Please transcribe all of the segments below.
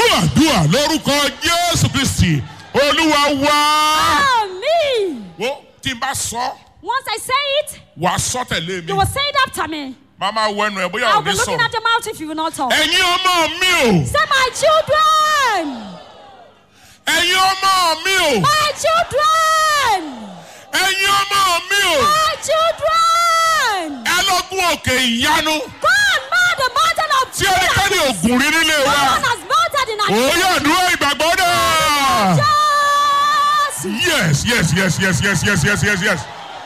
àdúrà lórúkọ jésù kristi olúwa wá. Amen. wo tí n bá sọ Once I say it, wàá sọ tẹ̀lé you mi will say it after me. máa máa wọ ẹnu ẹ bóyá I'll ò be ní looking sọ̀rọ̀. at your mouth if you will not talk. ẹ̀yin ọmọ mi o Say, my children, ẹ̀yin ọmọ mi o my children, ẹ̀yin ọmọ mi o my children. ẹ lọ́gùn òkè ìyanu Go and mount the mountain of tí ẹnikẹ́ni Jesus. ògùn rí nílé No wa one has mounted in our òye àdúrà ìgbàgbọ́ náà. Jesus. yes yes yes yes yes yes yes yes yes.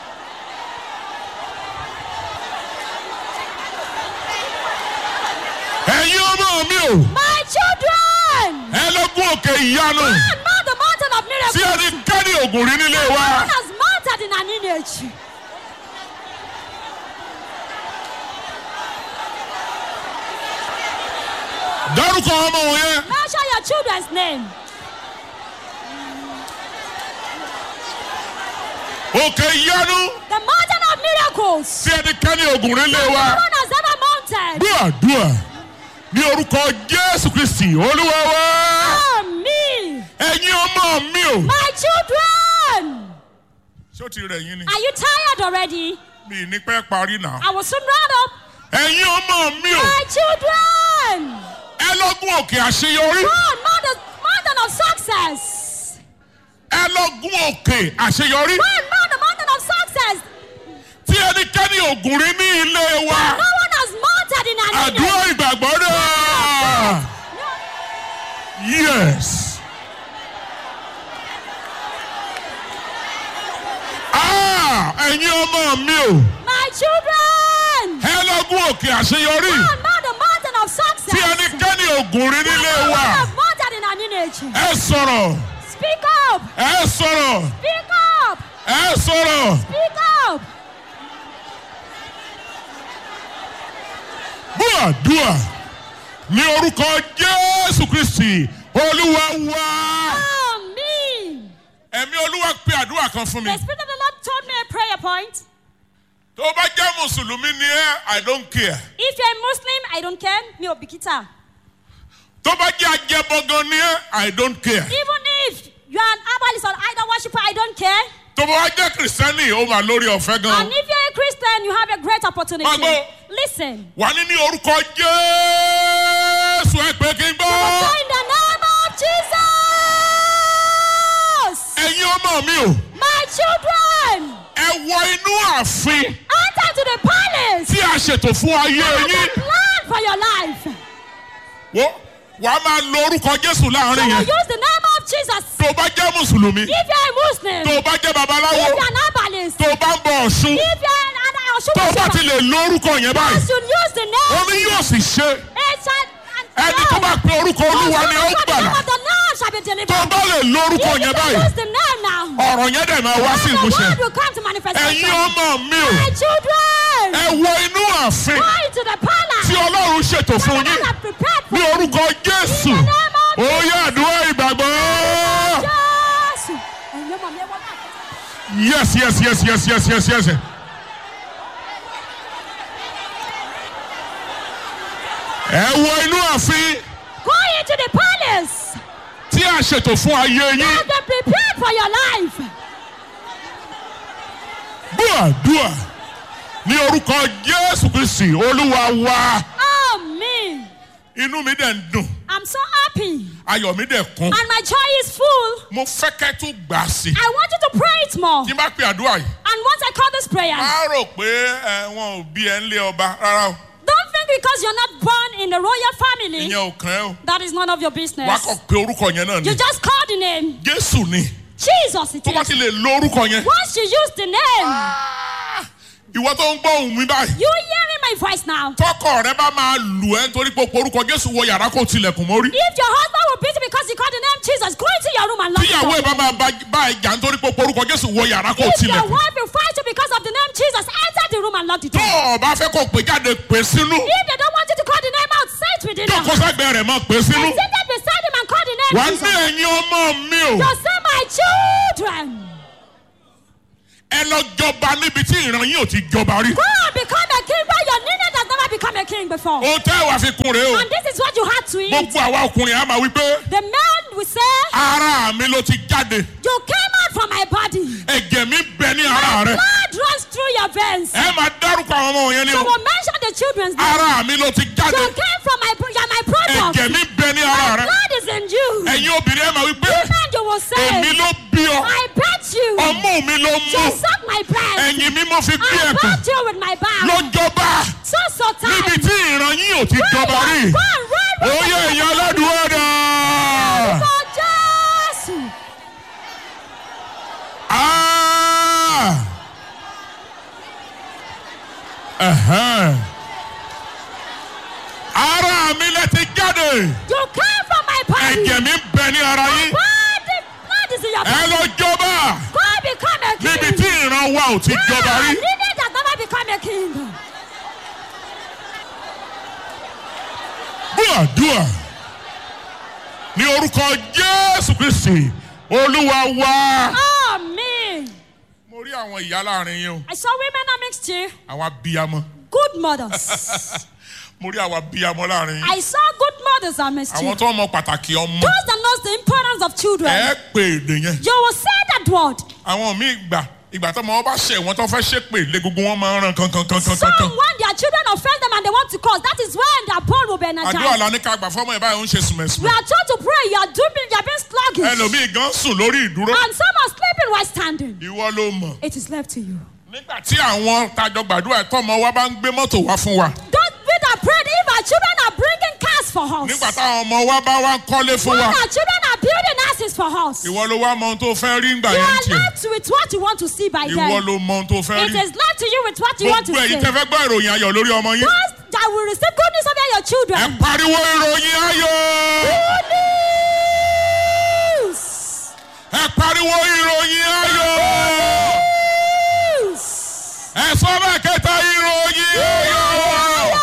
ẹ̀yin ọmọ mi o My children, ẹ lọ́gùn òkè ìyanu go and mount the mountain of tí miracles. ẹnikẹ́ni ògùn rí nílé No wa. one has mounted in our lineage. dárúkọ ọmọ wọn yẹn Mention your children's name. òkè ìyanu The mountain of miracles. tí ẹnikẹ́ni ògùn rí nílé No wa. one has ever mounted. gbọ́ àdúrà ní orúkọ jésù kristi olúwa wa. Amen. ẹ̀yin ọmọ mi o. My children, ṣé o ti rẹ̀ yín ni. are you tired already? mi ì ní pẹ́ parí náà. I will soon round up. ẹ̀yin ọmọ mi o. My children, ẹ lọ́gùn òkè àṣeyọrí. go and mount the mountain of success. ẹ lọ́gùn òkè àṣeyọrí. Go and mount the mountain of success. tí ẹnikẹ́ni ògùn rí ní ilé wa. No one has mounted in our àdúrà lineage. ìgbàgbọ́ náà. No. yes. Ah, ẹ̀yin ọmọ mi o. My children, ẹ lọ́gùn òkè àṣeyọrí. go and mount the mountain of tí success. ẹnikẹ́ni ògùn rí nílé No one wa. has mounted in our lineage. ẹ sọ̀rọ̀. Speak up. ẹ sọ̀rọ̀. Speak up. ẹ sọ̀rọ̀. Speak up. bú àdúrà ní orúkọ jésù kristi olúwa wá. Amen. ẹ̀mí olúwa pe àdúrà kan fún mi. The Spirit of the Lord told me a prayer point. tó o bá jẹ́ mùsùlùmí ni ẹ́ i don't care. If you're a Muslim, I don't care. Mi ò bìkítà. tó o bá jẹ́ ajẹ́bọ̀gan ni ẹ́ i don't care. Even if you are an herbalist or idol worshiper, I don't care. tó o bá jẹ́ kìrìsìtẹ́nì ó máa lórí ọ̀fẹ́ And gan. if you're a Christian, you have a great opportunity. Magbo. Listen. wà ní ní orúkọ jésù ẹ pé kí n So gbọ́. in the name of Jesus, ẹ̀yin ọmọ mi o my children, ẹ wọ inú ààfin enter to the palace. tí a ṣètò fún ayé Have yín. a plan for your life. wo wàá máa lo orúkọ jésù So láàrin you yẹn. use the name of Jesus. tó o bá jẹ́ mùsùlùmí. If you're a Muslim, tó o bá jẹ́ if babaláwo. you're an herbalist, tó o bá ń bọ ọ̀ṣun. if you're an tó o bá ti Oshun lè lo orúkọ yẹn you báyìí. should use the name. omi yóò sì ṣe. It's an, and ẹni tó bá pe orúkọ olúwa ni ó The name gbàlà. of the Lord shall be delivered. tó o bá lè lo orúkọ If you yẹn can báyìí. use the name now, ọ̀rọ̀ yẹn dẹ̀ máa wá sí the ìmúṣẹ. word will come to manifestation. ẹ̀yin ọmọ mi o. My children, ẹ wọ inú ààfin go into the palace. tí ọlọ́run ṣètò fún The yín. Lord has prepared for ní orúkọ jésù. In the name of ó yẹ àdúrà ìgbàgbọ́. Yes. Ẹ̀yin ọmọ mi, ẹ wọ báyìí. yes yes yes yes yes yes yes. ẹ wọ inú ààfin Go into the palace. tí a ṣètò fún ayé yín. Have been prepared for your life. gbọ́ àdúrà ní orúkọ jésù kristi olúwa wa. Amen. inú mi dẹ̀ ń dùn I'm so happy. ayọ̀ mi dẹ̀ kún. And my joy is full. mo fẹ́ kẹ́ tún gbà á sí. I want you to pray it more. tí n bá pe àdúrà yìí. And once I call this prayer, má rò pé ẹ, wọn ò bí ẹ ń lé ọba rárá o. don't think because you're not born in the royal family, ìyẹn ò kàn ẹ́ o. that is none of your business. wàá kàn pé orúkọ yẹn náà ni. You just call the name. jésù ni. Jesus it tó bá is. ti lè lo orúkọ yẹn. Once you use the name, Ah, ìwọ tó ń gbọ́ ohùn mi báyìí. you hearing my voice now. tọkọ rẹ bá máa lù ẹ́ nítorí pé o pe orúkọ jésù wọ yàrá kó tilẹ̀kùn mórí. If your husband will beat you because you call the name Jesus, go into your room and lock tíyàwó ẹ it bá up. máa bá- bá ẹ jà nítorí pé o pe orúkọ jésù wọ yàrá kó If your tilẹ̀kùn. wife will fight you because of the name Jesus, enter the room and lock the tó door. o bá fẹ́ kó o pè jáde pè sínú. If they don't want you to call the name out, say it within tó them. kó sẹ́gbẹ̀ẹ́ rẹ̀ máa pè sínú. And sit there beside him and call the name wà á ní Jesus. ẹ̀yin ọmọ mi o. Just say, my children, ẹ lọ jọba níbi tí ìran yín ò ti jọba rí. go and become a king where your lineage has never become a king before. ohun tẹ́ ẹ wà fi kún rèé o And this is what you had to eat. gbogbo àwa ọkùnrin á máa wí pé The man will say, ara mi ló ti jáde You came out from my body. ẹ̀jẹ̀ mi bẹ ní ara rẹ Blood runs through your veins. ẹ máa dárúkọ àwọn ọmọ yẹn ní You o will mention the children's name. ara mi ló ti jáde You came from my, you're my product. ẹ̀jẹ̀ mi bẹ ní ara rẹ Blood is in you. ẹ̀yin obìnrin ẹ máa wí pé Man, you will say, èmi ló bí ọ I bet you. ọmú mi ló You mú suck my breast. ẹ̀yìn mi mo fi bí I ẹ̀kọ́ bet you with my back. lọ́jọ́bà So, so níbi time. tí ìran yín ò ti jọba rí Run, run, run. oyè èèyàn aládùúgbò dà. For Jesus. Ah! Ẹ̀hẹ́n. ara mi lẹ ti jáde You came from my body. ẹ̀jẹ̀ mi bẹ ní ara yín Body, blood is in your ẹ body. lọ jọba Go become a king. níbi tí ìran wa ò ti jọba Yeah, rí. Needed has never become a king. gbọ́dọ̀ ní orúkọ jésù kristi olúwa wa. Amen. mo rí àwọn ìyá láàrin yín o I saw women amidst you, àwọn abiyamọ good mothers. mo rí àwọn abiyamọ láàrin yín I saw good mothers amidst àwọn you. tó mọ pàtàkì ọmọ Those that knows the importance of children. ẹ pè èdè yẹn You will say that word. àwọn míì gbà ìgbà tó ọmọ wọn bá ṣe wọn tó fẹ́ ṣépè lé gbogbo wọn máa ń ràn kankan kankan Some kankan when their children offend them and they want to cause, that is when their bond will be àdúrà energized. la ní ká gbà fọmọ ẹ báyìí ó ń ṣe We sùmẹ̀sùmẹ̀ are told to pray. You are doing. You are being sluggish. ẹlòmíì gan sùn lórí ìdúró And some are sleeping while standing. ìwọ ló mọ̀ It is left to you. nígbà tí àwọn tajọ gbàdúrà tọmọ wa bá ń gbé mọ́tò wá fún wa Don't be that prayed if our children are bringing cars for us. nígbà táwọn ọmọ wa bá wá ń kọ́lé fún When wa our children are building houses for us. ìwọ ló wá mọ ohun tó fẹ́ rí ńgbà You yẹn are tiẹ̀ left with what you want to see by ìwọ them. ló mọ ohun tó fẹ́ It rí is left to you with what you want to gbogbo see. èyí tẹ fẹ́ gbọ́ ìròyìn ayọ̀ lórí ọmọ yín Those that will receive good news over your ẹ children. pariwo ìròyìn ayọ̀ Good news. ẹ pariwo ìròyìn ayọ̀ News. ẹ sọ bẹ́ẹ̀ kẹta ìròyìn ayọ̀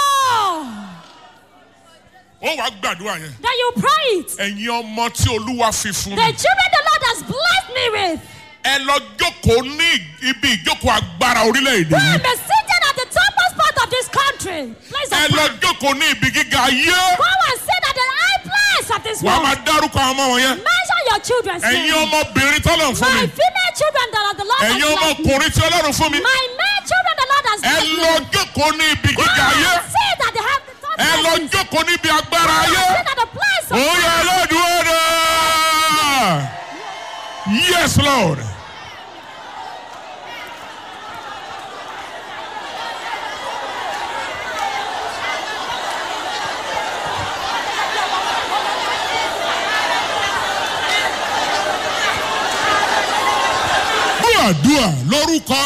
ó wàá gbàdúrà yẹn Then you pray it. ẹ̀yin ọmọ tí olúwa fi fún The mi children the Lord has blessed me with. ẹ lọ jókòó ní ibi ìjókòó agbára orílẹ̀-èdè Who yìí am seated at the topmost part of this country. Place ẹ of lọ power. jókòó ní ibi gíga ayé Go and sit at the high place of this wàá máa world. dárúkọ àwọn ọmọ wọn yẹn Mention your children's ẹ̀yin name. ọmọbìnrin tọ́lọ̀ fún My mi female children that are the Lord ẹ̀yin has blessed me. ọmọkùnrin tí ọlọ́run fún mi My male children the Lord has ẹ blessed me. lọ jókòó ní ibi Go gíga ayé and sit at the high the top ẹ lọ places. jókòó níbi agbára Go ayé and sit at the place of òye ọlọ́dún ọ̀dà yes lord. gbàdúrà lórúkọ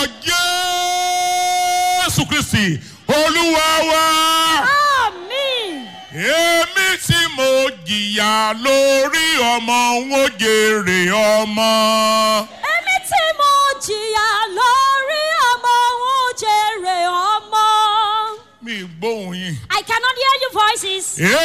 jésù kristi olúwa wa. Amen. èmi tí mo jìyà lórí ọmọ ń ó jèrè ọmọ. Èmi tí mo jìyà lórí ọmọ òun jèrè ọmọ. mi gbóhùn yín. I cannot hear your voices.